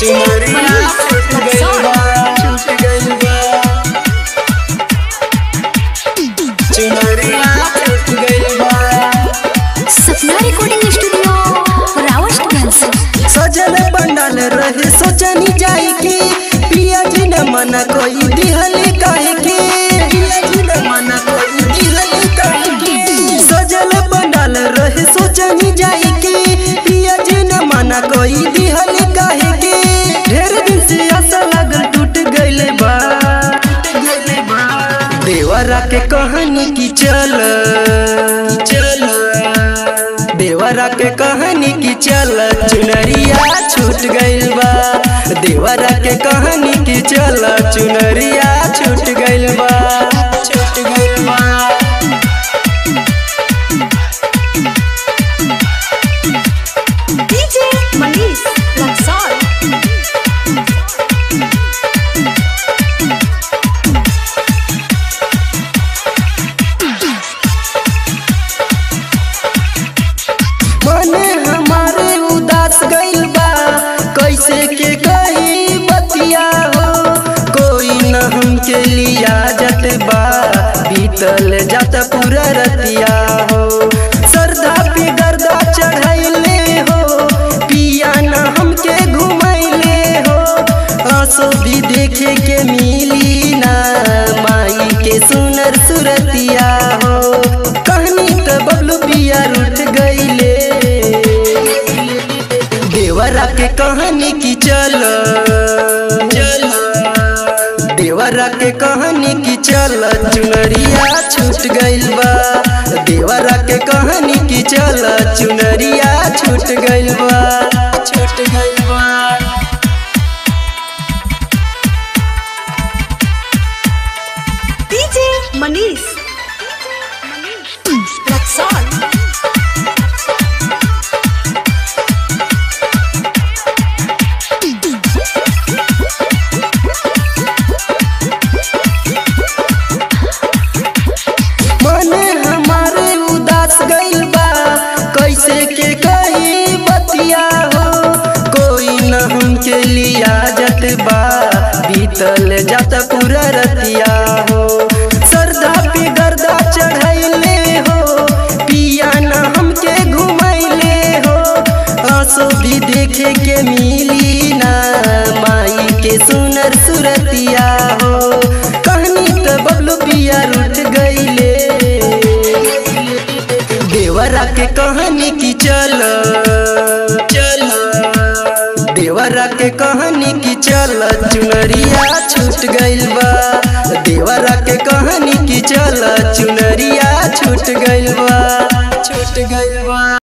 चुनरिया छूट गइल बा छूट गइल बा चुनरिया छूट गइल बा सपना रिकॉर्डिंग स्टूडियो रावतगंज सजल बंडल रहे सोचनी जाए के पिया जी न मना कोई दिहल काहे के पिया जी न मना कोई दिहल काहे के सजल बंडल रहे सोचनी जाए के पिया जी न मना कोई दिहल काहे के ढेर दिन से आशा लागल टूट गइले बा टूट गइले बा देवरा के कहानी की चल चल देवरा के कहानी की चल चुनरिया छूट गइल बा देवरा के कहानी की चल चुनरिया छूट गइल बा छूट गइल बा डीजे मनीष रक्सौल मने हमारे उदास गइल बा कैसे के कही बतिया हो कोई न हमके लिया जत बा बीतल जात पूरा रतिया हो सरदा पे गर्दा चढ़ैले हो पिया न हमके घुमैले हो आंसू भी देखे के मिली ना माई के सुनर सुरतिया हो कहनी त बबलू पिया रूठ गईले देवरा के कहानी की चल चल देवरा के कहानी की चल चुनरिया छूट गइल बा देवरा के कहानी की चल चुनरिया छूट गइल बा छूट गइल बा डीजे मनीष रक्सौल मने हमारे उदास गइल बा कैसे के कही बतिया हो कोई न हमके लिया जत बा बीतल जात पूरा रतिया हो सरदा पे गर्दा चढ़ैले हो पिया न हमके घुमैले हो आंसू भी देखे के मिली ना माई के सुनर सुरतिया हो कहनी त बबलू पिया रूठ गइले देवरा के कहानी की चल चल देवरा के कहानी की चल चुनरिया छूट गइल बा देवरा के कहानी की चल चुनरिया छूट गइल बा छूट गइल बा